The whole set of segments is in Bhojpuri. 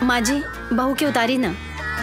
माँ जी बहू के उतारी ना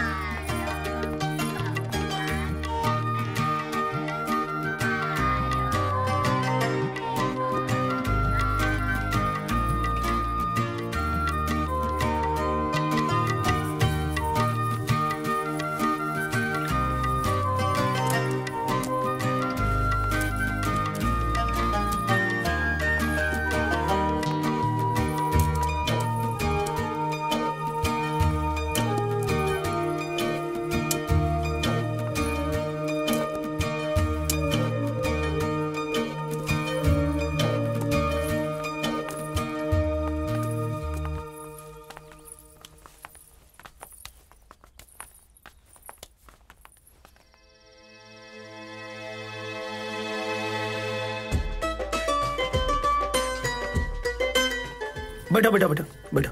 बैठो बैठो बैठो बैठो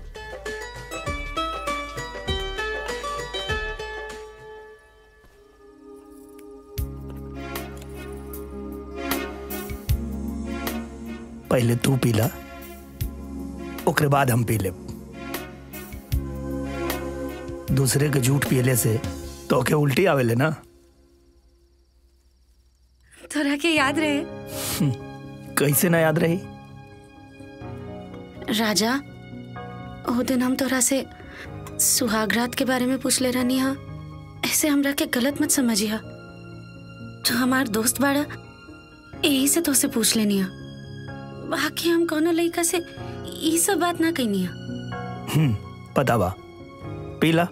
पहले तू पीला ओकरे बाद हम पी लेब दूसरे के झूठ पियले से तो के उल्टी आवेले ना तोरा के याद रहे कैसे ना याद रही राजा ओ दिन हम तोरा से सुहागरात के बारे में पूछ ले रहनी हा ऐसे हमरा के गलत मत समझिया जो हमार दोस्त बाड़ा यही से तो से पूछ लेनी हा बाकी हम कोनो लड़का से ई सब बात ना कहनी हा हम्म पता बा पीला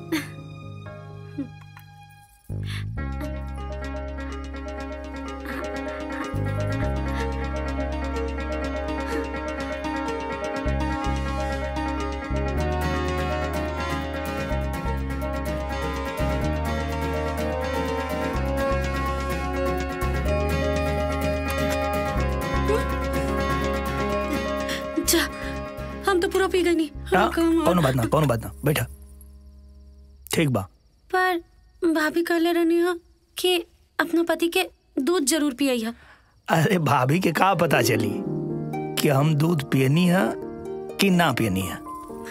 जा हम तो पूरा पी गई नहीं हाँ कौनो बात ना कौनो बात ना बैठा ठीक बा पर भाभी कहले रहनी हा कि अपना पति के दूध जरूर पियई हा अरे भाभी के का पता चली कि हम दूध पियनी है कि ना पियनी है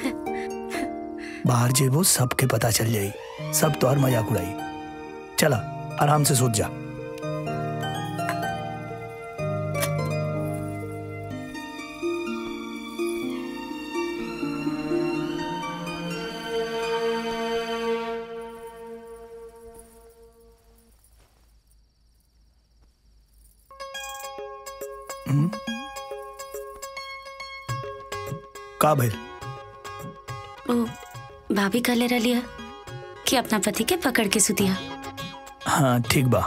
बाहर जेबो सबके पता चल जाई सब तोहर मजाक उड़ाई चला आराम से सोच जा हम्म? का भइल ओ भाभी कहले रहली हा कि अपना पति के पकड़ के सुतिया हाँ ठीक बा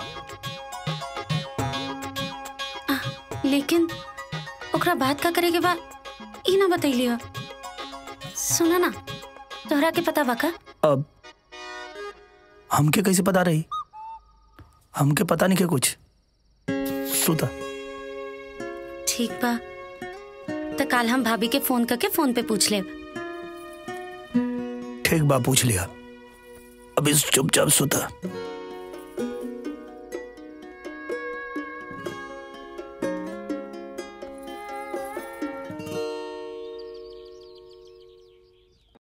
लेकिन ओकरा बात का करे के बा ई ना बतैली हो सुना ना तोहरा के पता बा का अब हमके कैसे पता रही हमके पता नहीं के कुछ सुता ठीक बा तो कल हम भाभी के फोन करके फोन पे पूछ ले ठीक बा पूछ लिया अब इस चुपचाप सुता